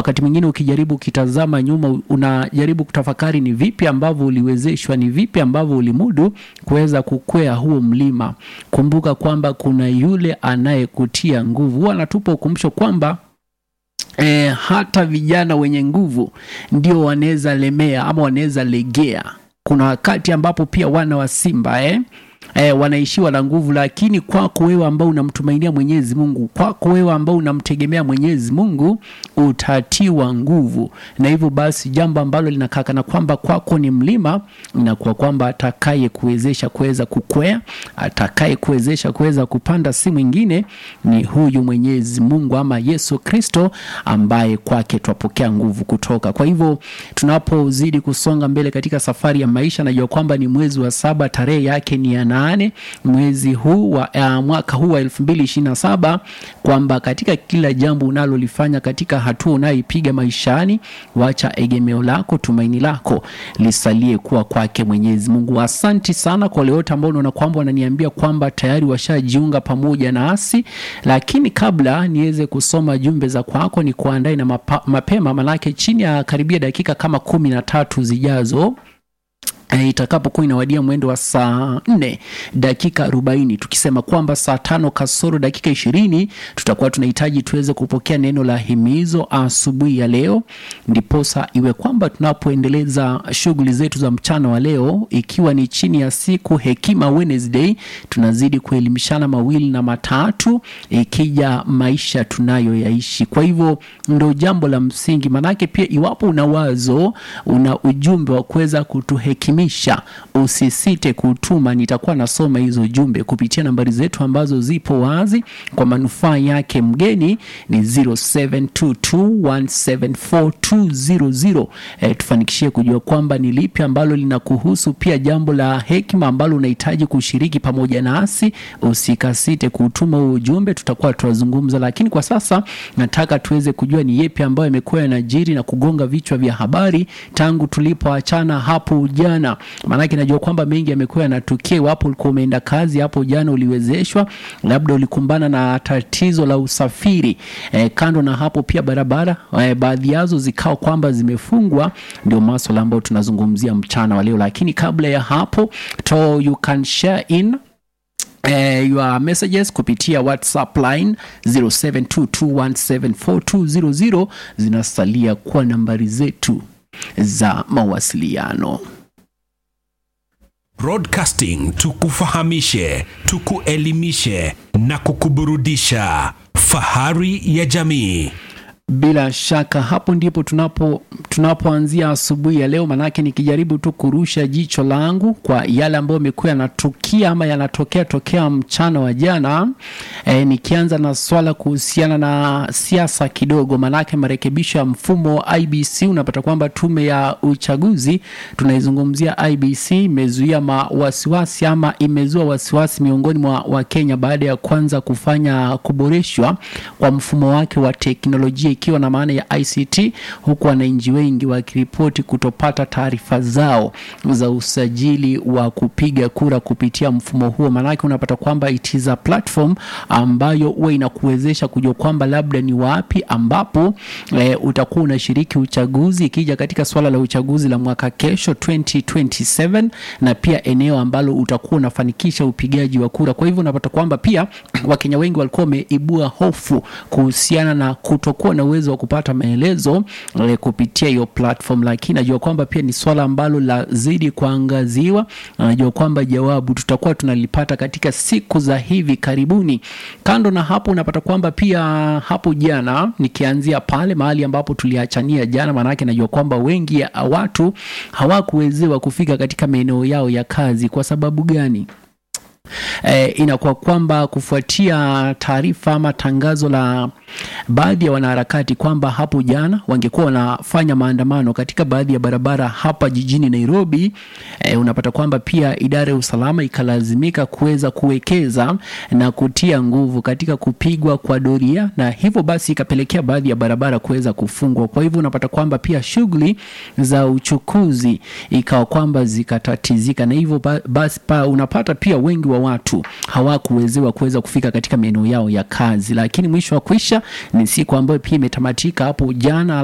wakati mwingine ukijaribu ukitazama nyuma unajaribu kutafakari ni vipi ambavyo uliwezeshwa ni vipi ambavyo ulimudu kuweza kukwea huo mlima kumbuka kwamba kuna yule anayekutia nguvu huwa anatupa ukumbusho kwamba E, hata vijana wenye nguvu ndio wanaweza lemea ama wanaweza legea kuna wakati ambapo pia wana wa simba eh? E, wanaishiwa na nguvu lakini kwako wewe ambao unamtumainia mwenyezi mungu kwako wewe ambao unamtegemea mwenyezi mungu utatiwa nguvu na hivyo basi jambo ambalo linakakana kwamba kwako ni mlima inakuwa kwamba atakaye kuwezesha kuweza kukwea atakaye kuwezesha kuweza kupanda si mwingine ni huyu mwenyezi mungu ama yesu kristo ambaye kwake twapokea nguvu kutoka kwa hivyo tunapozidi kusonga mbele katika safari ya maisha najua kwamba ni mwezi wa saba tarehe yake ni ya nane mwezi huu wa uh, mwaka huu wa elfu mbili ishirini na saba kwamba katika kila jambo unalolifanya katika hatua unayoipiga maishani wacha egemeo lako tumaini lako lisalie kuwa kwake mwenyezi mungu asanti sana kwa wale wote ambao unaona kwamba wananiambia kwamba tayari washajiunga pamoja nasi lakini kabla niweze kusoma jumbe za kwako ni kuandae na mapa, mapema manake chini ya karibia dakika kama kumi na tatu zijazo E, itakapokuwa inawadia mwendo wa saa nne dakika arobaini tukisema kwamba saa tano kasoro dakika ishirini tutakuwa tunahitaji tuweze kupokea neno la himizo asubuhi ya leo ndiposa iwe kwamba tunapoendeleza shughuli zetu za mchana wa leo ikiwa ni chini ya siku hekima Wednesday tunazidi kuelimishana mawili na matatu ikija maisha tunayoyaishi kwa hivyo ndo jambo la msingi manake pia iwapo una wazo una ujumbe wa kuweza kutuhekima kuelimisha usisite kutuma nitakuwa nasoma hizo jumbe kupitia nambari zetu ambazo zipo wazi kwa manufaa yake mgeni ni 0722174200 e, tufanikishie kujua kwamba ni lipi ambalo linakuhusu pia jambo la hekima ambalo unahitaji kushiriki pamoja nasi usikasite kutuma huo ujumbe tutakuwa tunazungumza lakini kwa sasa nataka tuweze kujua ni yepi ambayo yamekuwa yanajiri na kugonga vichwa vya habari tangu tulipoachana hapo jana maanake najua kwamba mengi yamekuwa yanatukia iwapo ulikuwa umeenda kazi hapo jana uliwezeshwa labda ulikumbana na tatizo la usafiri e, kando na hapo pia barabara e, baadhi yazo zikawa kwamba zimefungwa ndio maswala ambayo tunazungumzia mchana wa leo lakini kabla ya hapo to you can share in Uh, your messages kupitia whatsapp line 0722174200 zinasalia kuwa nambari zetu za mawasiliano Broadcasting tukufahamishe, tukuelimishe na kukuburudisha. Fahari ya jamii. bila shaka hapo ndipo tunapo tunapoanzia asubuhi ya leo manake nikijaribu tu kurusha jicho langu kwa yale ambayo yamekuwa yanatukia ama yanatokea tokea mchana wa jana e, nikianza na swala kuhusiana na siasa kidogo manake marekebisho ya mfumo wa ibc unapata kwamba tume ya uchaguzi tunaizungumzia ibc imezuia wasiwasi ama imezua wasiwasi miongoni mwa wakenya baada ya kwanza kufanya kuboreshwa kwa mfumo wake wa teknolojia ikiwa na maana ya ICT huku wananchi wengi wakiripoti kutopata taarifa zao za usajili wa kupiga kura kupitia mfumo huo. Maanake unapata kwamba it is a platform ambayo huwa inakuwezesha kujua kwamba labda ni wapi ambapo e, utakuwa unashiriki uchaguzi ikija katika swala la uchaguzi la mwaka kesho 2027 na pia eneo ambalo utakuwa unafanikisha upigaji wa kura. Kwa hivyo unapata kwamba pia Wakenya wengi walikuwa wameibua hofu kuhusiana na kutokuwa na uwezo wa kupata maelezo e, kupitia hiyo platform, lakini najua kwamba pia ni swala ambalo lazidi kuangaziwa. Najua kwamba jawabu tutakuwa tunalipata katika siku za hivi karibuni. Kando na hapo, unapata kwamba pia hapo jana, nikianzia pale mahali ambapo tuliachania jana, maanake najua kwamba wengi ya watu hawakuwezewa kufika katika maeneo yao ya kazi. Kwa sababu gani? E, inakuwa kwamba kufuatia taarifa ama tangazo la baadhi ya wanaharakati kwamba hapo jana wangekuwa wanafanya maandamano katika baadhi ya barabara hapa jijini Nairobi. E, unapata kwamba pia idara ya usalama ikalazimika kuweza kuwekeza na kutia nguvu katika kupigwa kwa doria, na hivyo basi ikapelekea baadhi ya barabara kuweza kufungwa. Kwa hivyo unapata kwamba pia shughuli za uchukuzi ikawa kwamba zikatatizika, na hivyo basi pa unapata pia wengi wa watu hawakuwezewa kuweza kufika katika maeneo yao ya kazi, lakini mwisho wa kwisha ni siku ambayo pia imetamatika hapo jana